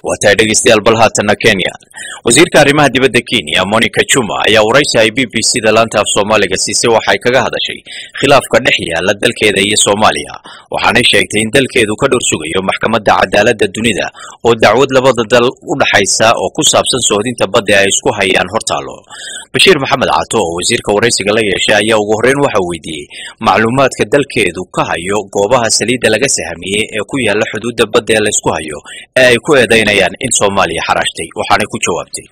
waa tahay dhegeystayaal bal haatanna kenya wasiirka arrimaha dibadda kenya monica juma ayaa waraysi ay b b c da laanta af soomaaliga siisay waxay kaga hadashay khilaafka dhex yaala dalkeeda iyo soomaaliya waxaanay sheegtay in dalkeedu ka dhor sugayo maxkamadda cadaaladda dunida oo dacwad labada dal u dhaxaysa oo ku saabsan soodinta badda ay isku hayaan hortaalo bashiir maxamed cato oo wasiirka waraysiga la yeeshay ayaa ugu horreyn waxa weydiiyey macluumaadka dalkeedu ka hayo goobaha saliidda laga sahamiyey ee ku yaala xuduudda badda ee laysku hayo ee ay ku eedaynayaan in soomaaliya xaraashtay waxaanay ku jawaabtay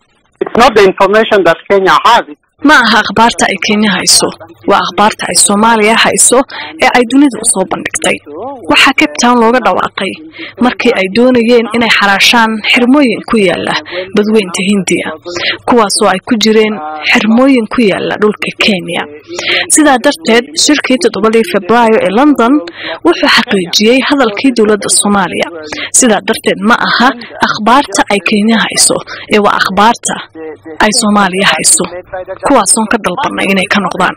ma aha akhbaarta ay kenya hayso waa akhbaarta ay soomaaliya hayso ee ay dunida usoo bandhigtay waxaa cape town looga dhawaaqay markii ay doonayeen inay xaraashaan xirmooyin ku yaala badweynta hindiya kuwaasoo ay ku jireen xirmooyin ku yaala dhulka kenya sidaa darteed shirkii toddobadii februaayo ee london wuxuu xaqiijiyey hadalkii dowladda soomaaliya sidaa darteed ma aha akhbaarta ay kenya hayso ee waa akhbaarta ay soomaaliya hayso kuwaasoon ka dalbanay inay ka noqdaan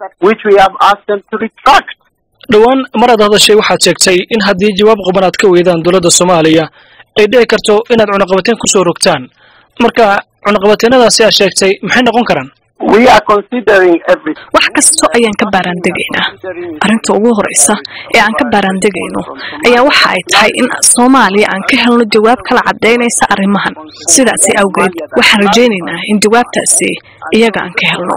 dhowaan maraad hadashay waxaad sheegtay in haddii jawaab quban aad ka weydaan dowladda soomaaliya ay dhici karto inaad cunaqabateen ku soo rogtaan marka cunaqabateenadaasi aad sheegtay maxay noqon karaan wax kastoo ayaan ka baaraandegaynaa arrinta ugu horeysa ee aan ka baaraandegayno ayaa waxa ay tahay in soomaaliya aan ka helno jawaab kala cadaynaysa arrimahan sidaasi awgeed waxaan rajaynaynaa in jawaabtaasi iyaga aan ka helno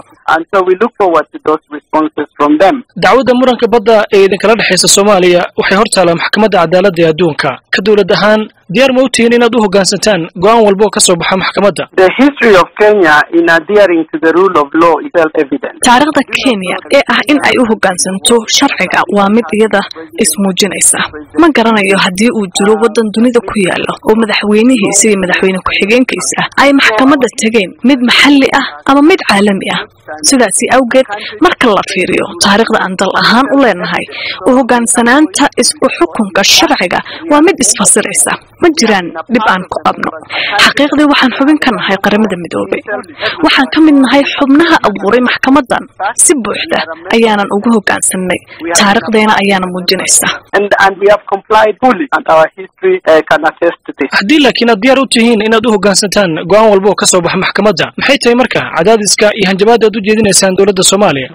dacwadda muranka badda ee idinkala dhexaysa soomaaliya waxay hor taalaa maxkamadda cadaaladda ee adduunka ka dowlad ahaan diyaar ma u tihiin inaad u hoggaansantaan go'aan walba oo ka soo baxa maxkamadda taariikhda kenya ee ah in ay u hoggaansanto sharciga waa mid iyada ismuujinaysa ma garanayo haddii uu jiro waddan dunida ku yaala oo madaxweynihiisa iyo madaxweyne ku-xigeenkiisa ay maxkamadda tegeen mid maxalli ah ama mid caalami ah sidaasi awgeed marka la fiiriyo taariikhda aan dal ahaan u leenahay u hoggaansanaanta isku xukunka sharciga waa mid isfasiraysa ma jiraan dhib aan ku qabno xaqiiqdii waxaan xubin ka nahay qaramada midoobay waxaan ka mid nahay xubnaha abuuray maxkamadan si buuxda ayaanan ugu hoggaansanay taariikhdeena ayaana muujinaysa haddii laakiin aad diyaar u tihiin inaad u hoggaansantaan go'aan walba oo ka soo baxa maxkamadda maxay tahay marka cadaadiska iyo hanjabaadda aad u jeedinaysaan dowladda soomaaliya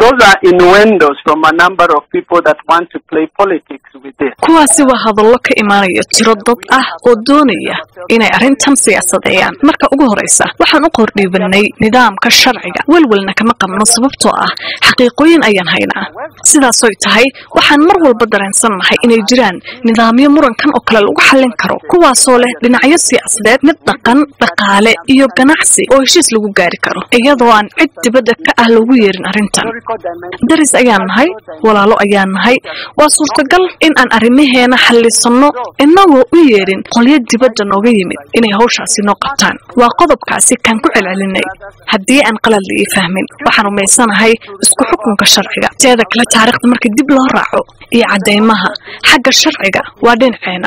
kuwaasi waa hadallo ka imaanaya tiro dad ah oo doonaya inay arrintan siyaasadeeyaan marka ugu horeysa waxaan u qordhiibanay nidaamka sharciga welwelna kama qabno sababtoo ah xaqiiqooyin ayaan haynaa sidaasoy tahay waxaan mar walba dareensannahay inay jiraan nidaamyo murankan oo kale lagu xallin karo kuwaasoo leh dhinacyo siyaasadeed mid dhaqan dhaqaale iyo ganacsi oo heshiis lagu gaari karo iyadoo aan cid dibadda ka ah loogu yeerin arrintan daris ayaan nahay walaalo ayaan nahay waa suurtagal in aan arrimaheena xallisanno inagoo u yeerin qolyo dibadda nooga yimid inay hawshaasi noo qabtaan waa qodobkaasi kaan ku celcelinay haddii aan qalad la ii fahmin waxaan rumaysanahay isku xukunka sharciga teeda kale taariikhda marka dib loo raaco iyo caddaymaha xagga sharciga waa dhinaceena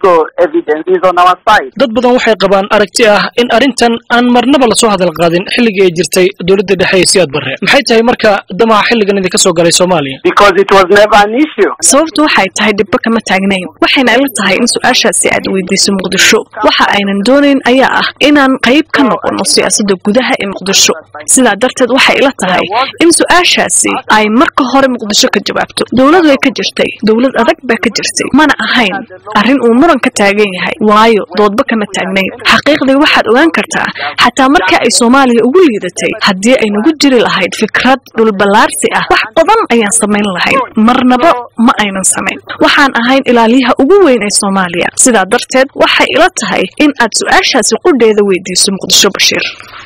dad badan waxay qabaan aragti ah in arrintan aan marnaba lasoo hadal qaadin xilligii ay jirtay dowladda dhexe ee siyaad barre maxay tahay marka damaca xilligan idinka soo galay soomaaliya sababtu waxay tahay dhibbo kama taagnayn waxayna ila tahay in su-aashaasi aad weydiiso muqdisho waxa aynan doonayn ayaa ah inaan qayb ka noqono siyaasadda gudaha ee muqdisho sidaa darteed waxay ila tahay in su-aashaasi ay marka hore muqdisho ka jawaabto dowlad way ka jirtay dowlad adag baa ka jirtay mana ahayn arrin uu muran ka taagan yahay waayo doodba kama taagnayn xaqiiqdii waxaad ogaan kartaa xataa markii ay soomaaliya ugu liidatay haddii ay nagu jiri lahayd fikrad dhulballaarsi ah wax badan ayaan samayn lahayn marnaba ma aynan samayn waxaan ahayn ilaaliyaha ugu weyn ee soomaaliya sidaa darteed waxay ila tahay in aad su-aashaasi qudheeda weydiiso muqdisho bashiir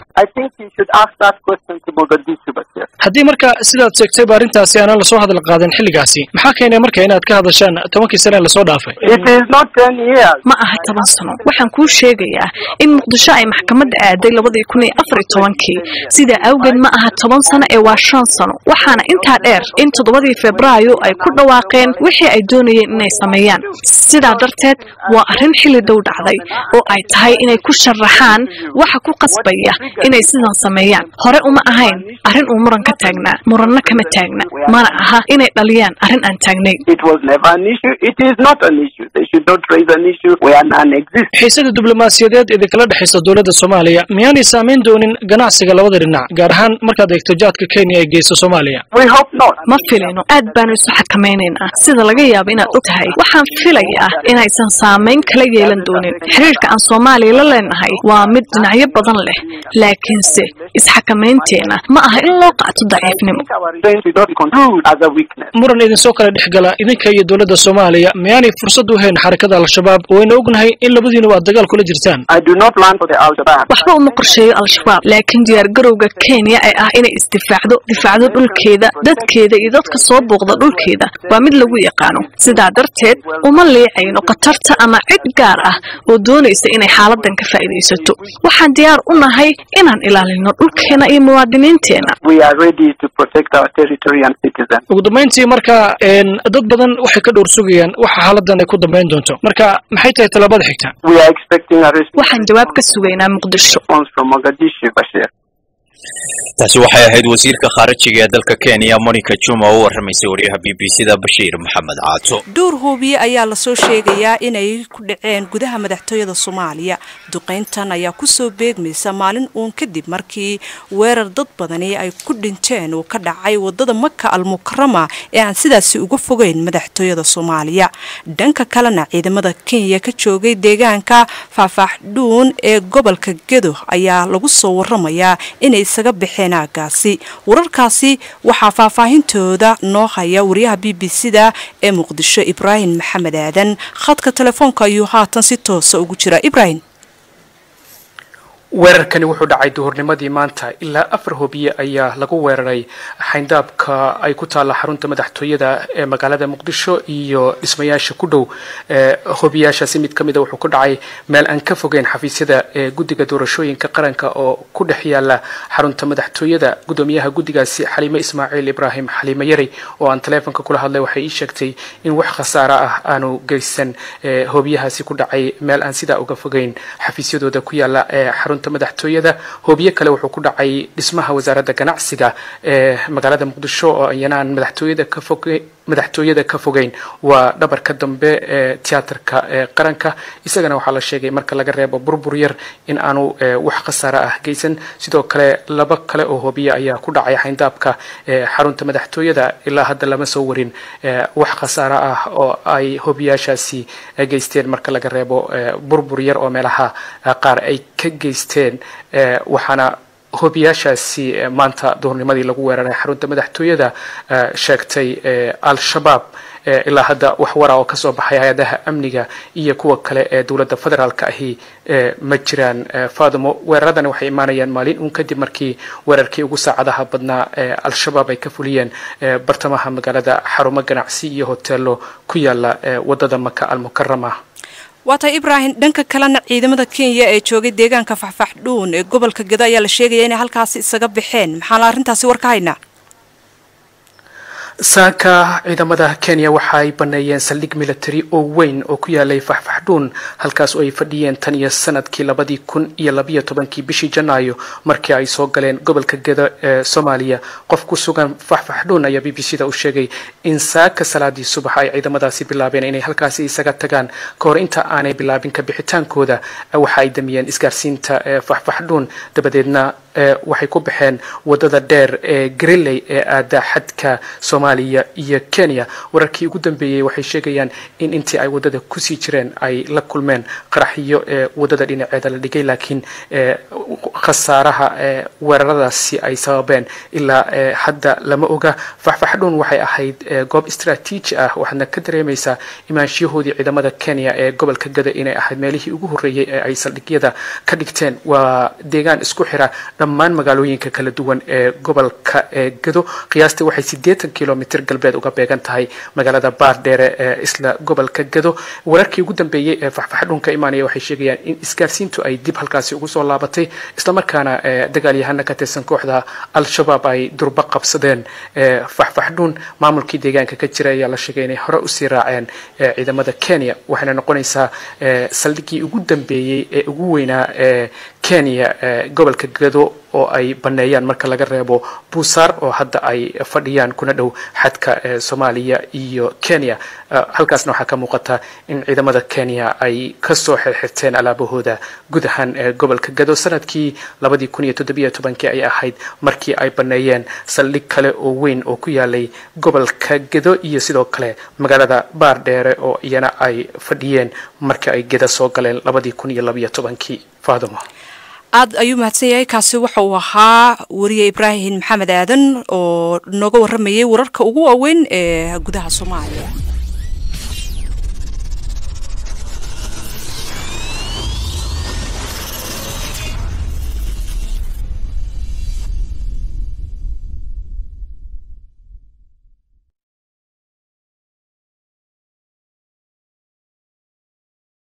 haddii marka sidaad sheegtayba arrintaasi aanan lasoo hadal qaadan xilligaasi maxaa keenay marka inaad ka hadashaan tobankii sane ee lasoo dhaafay ma aha toban sano waxaan kuu sheegayaa in muqdisho ay maxkamadda aaday labadii kun iyo afar iyo tobankii sidaa awgeed ma aha toban sano ee waa shan sano waxaana intaa dheer in toddobadii febraayo ay ku dhawaaqeen wixii ay doonayeen inay sameeyaan sidaa darteed waa arrin xilli dhow dhacday oo ay tahay inay ku sharaxaan waxa ku qasbaya inay sidan sameeyaan hore uma ahayn arrin uu muran ka taagnaa muranna kama taagna mana aha inay dhaliyaan arrin aan taagnayn xiisada diblomaasiyadeed idinkala dhexaysa dowladda soomaaliya miyaanay saamayn doonin ganacsiga labada dhinac gaar ahaan markaad eegto jaadka kenya ee geysa soomaaliya ma filino aad baanu isu xakamaynaynaa sida laga yaabo inaad og tahay waxaan filayaa inaysan saamayn kala yeelan doonin xiriirka aan soomaaliya la leenahay waa mid dhinacyo badan leh laakiinse isxakamaynteena ma aha in loo qaato daciifnimo muran idinsoo kala dhexgala idinka iyo dowladda soomaaliya miyaanay fursad u hayn xarakada al-shabaab wayna ognahay in labadiinuba aad dagaal kula jirtaan waxba uma qorsheeyo al-shabaab laakiin diyaargarowga kenya ee ah inay isdifaacdo difaacdo dhulkeeda dadkeeda iyo dadka soo booqda dhulkeeda waa mid lagu yaqaano sidaa darteed uma liicayno khatarta ama cid gaar ah oo doonaysa inay xaaladan ka faa'iidaysato waxaan diyaar u nahay inaan ilaalino dhulkeena iyo muwaadiniinteena ugu dambayntii marka dad badan waxay ka dhowr sugayaan waxa xaaladan ay ku dambayn doonto marka maxay tahay tallaabada xigta waxaan jawaab ka sugaynaa muqdisho taasi waxay ahayd wasiirka khaarijiga ee dalka kenya monica juma oo u warramaysay wariyaha b b c da bashiir maxamed caato dhowr hoobiye ayaa lasoo sheegayaa inay ku dhaceen gudaha madaxtooyada soomaaliya duqayntan ayaa kusoo beegmaysa maalin uun kadib markii weerar dad badani ay ku dhinteen uu ka dhacay wadada maka almukarama ee aan sidaasi uga fogeyn madaxtooyada soomaaliya dhanka kalena ciidamada kenya ka joogay deegaanka faafaaxdhuun ee gobolka gedo ayaa lagu soo waramayaa inay isaga baxeen aagaasi wararkaasi waxaa faahfaahintooda noo haya wariyaha b b c da ee muqdisho ibraahim maxamed aadan khadka telefoonka ayuu haatan si toosa ugu jira ibraahim weerarkani wuxuu dhacay duhurnimadii maanta ilaa afar hobiye ayaa lagu weeraray xayndaabka ay ku taalla xarunta madaxtooyada ee magaalada muqdisho iyo dhismayaasha ku dhow hobiyaashaasi mid ka mida wuxuu ku dhacay meel aan ka fogeyn xafiisyada ee guddiga doorashooyinka qaranka oo ku dhex yaala xarunta madaxtooyada guddoomiyaha guddigaasi xaliime ismaaciil ibraahim xaliime yari oo aan taleefonka kula hadlay waxay ii sheegtay in wax khasaara ah aanu geysan hobiyahaasi ku dhacay meel aan sidaa uga fogeyn xafiisyadooda ku yaala ee xarunta madaxtooyada hoobiye kale wuxuu ku dhacay dhismaha wasaaradda ganacsiga ee magaalada muqdisho oo iyanaan madaxtooyada ka foge madaxtooyada ka fogeyn waa dhabarka dambe ee tiyaatarka ee qaranka isagana waxaa la sheegay marka laga reebo burbur yar in aanu wax khasaare ah geysan sidoo kale laba kale oo hoobiye ayaa ku dhacay xayndaabka ee xarunta madaxtooyada ilaa hadda lama soo warin wax khasaare ah oo ay hoobiyaashaasi geysteen marka laga reebo burbur yar oo meelaha qaar ay ka geysteen waxaana hobiyaashaasi maanta duhurnimadii lagu weeraray xarunta madaxtooyada sheegtay al-shabaab ilaa hadda wax wara oo kasoo baxay hay-adaha amniga iyo kuwa kale ee dowladda federaalka ahi ma jiraan fadumo weeraradani waxay imaanayaan maalin uun kadib markii weerarkii ugu saacadaha badnaa ee al-shabaab ay ka fuliyeen bartamaha magaalada xarumo ganacsi iyo hoteelo ku yaala wadada maka almukarama waa tahay ibraahim dhanka kalena ciidamada kenya ee joogay deegaanka faxfaxdhuun ee gobolka gedo ayaa la sheegaya inay halkaasi isaga baxeen maxaana arrintaasi war ka haynaa saaka ciidamada kenya waxa ay baneeyeen saldhig military oo weyn oo ku yaalay faxfaxdhuun halkaas oo ay fadhiyeen tan iyo sanadkii labadii kun iyo labiyo tobankii bishii janaayo markii ay soo galeen gobolka gedo ee soomaaliya qof ku sugan faxfaxdhuun ayaa b b c da u sheegay in saaka salaadii subax ay ciidamadaasi bilaabeen inay halkaasi isaga tagaan ka hor inta aanay bilaabin ka bixitaankooda waxa ay damiyeen isgaarsiinta faxfaxdhuun dabadeedna waxay ku baxeen wadada dheer ee greley ee aada xadka soomaaliya iyo kenya wararkii ugu dambeeyey waxay sheegayaan in intii ay wadada kusii jireen ay la kulmeen qaraxyo ee wadada dhinaceeda la dhigay laakiin khasaaraha weeraradaasi ay sababeen ilaa hadda lama oga faxfaxdhuun waxay ahayd goob istraatiiji ah waxaadna ka dareemaysaa imaanshiyahoodii ciidamada kenya ee gobolka gada inay ahayd meelihii ugu horreeyey ee ay saldhigyada ka dhigteen waa deegaan isku xira dhammaan magaalooyinka kala duwan ee gobolka ee gado qiyaastii waxay siddeetan kilomitr galbeed uga beegan tahay magaalada baardheere ee isla gobolka gado wararkii ugu dambeeyey ee faxfaxdhuun ka imaanaya waxay sheegayaan in isgaarsiintu ay dib halkaasi ugu soo laabatay islamarkaana dagaalyahana ka tirsan kooxda al-shabaab ay durba qabsadeen faxfaxdhuun maamulkii deegaanka ka jira ayaa la sheegay inay hore usii raaceen ciidamada kenya waxayna noqonaysaa saldhigii ugu dambeeyey ee ugu weynaa ee kenya gobolka gado oo ay baneeyaan marka laga reebo buusaar oo hadda ay fadhiyaan kuna dhow xadka soomaaliya iyo kenya halkaasna waxaa ka muuqata in ciidamada kenya ay kasoo xirxirteen alaabahooda guud ahaan gobolka gado sanadkii labadii kun iyo toddobiyo tobankii ay ahayd markii ay baneeyeen saldhig kale oo weyn oo ku yaalay gobolka gado iyo sidoo kale magaalada baardheere oo iyana ay fadhiyeen markii ay geda soo galeen labadii kun iyo labiyo tobankii faaduma aad ayuu mahadsan yahay kaasi waxa uu ahaa wariye ibraahim maxamed aadan oo nooga waramayay wararka ugu waaweyn ee gudaha soomaaliya